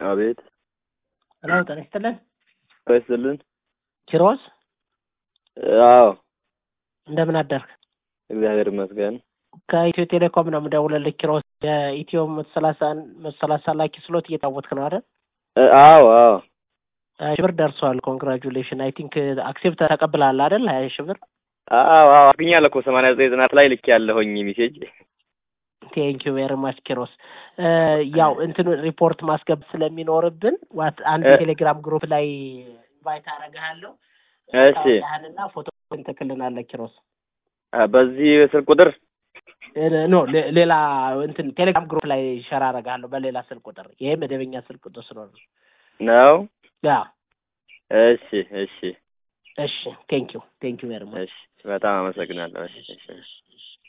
አቤት ሄሎ ጤና ይስጥልን ይስጥልን። ኪሮስ አዎ እንደምን አደርክ? እግዚአብሔር ይመስገን። ከኢትዮ ቴሌኮም ነው የምደውልልህ ኪሮስ። የኢትዮ መቶ ሰላሳ መቶ ሰላሳ ላኪ ስሎት እየታወትክ ነው አይደል? እ፣ አዎ አዎ ሀያ ሺህ ብር ደርሷል። ኮንግራጁሌሽን አይ ቲንክ አክሴፕት ተቀብለሃል አይደል? ሀያ ሺህ ብር አዎ አዎ አግኛለሁ እኮ ሰማንያ ዘጠኝ ጥናት ላይ ልክ ያለሁኝ ሜሴጅ። ቴንክ ዩ ቬሪ ማች ኪሮስ። ያው እንትን ሪፖርት ማስገብ ስለሚኖርብን ዋት አንድ እ- ቴሌግራም ግሩፕ ላይ ኢንቫይት አደርግሃለሁ። እሺ ያህልና ፎቶ ትልክልናለህ ኪሮስ። አ፣ በዚህ ስልክ ቁጥር ኖ ሌ- ሌላ እንትን ቴሌግራም ግሩፕ ላይ ሸራ አደርግሃለሁ በሌላ ስልክ ቁጥር። ይሄ መደበኛ ስልክ ቁጥር ስለሆነ ነው። ያ እሺ እሺ እሺ ቴንክ ዩ ቴንክ ዩ ቬሪ ማች እሺ፣ በጣም አመሰግናለሁ። እሺ እሺ።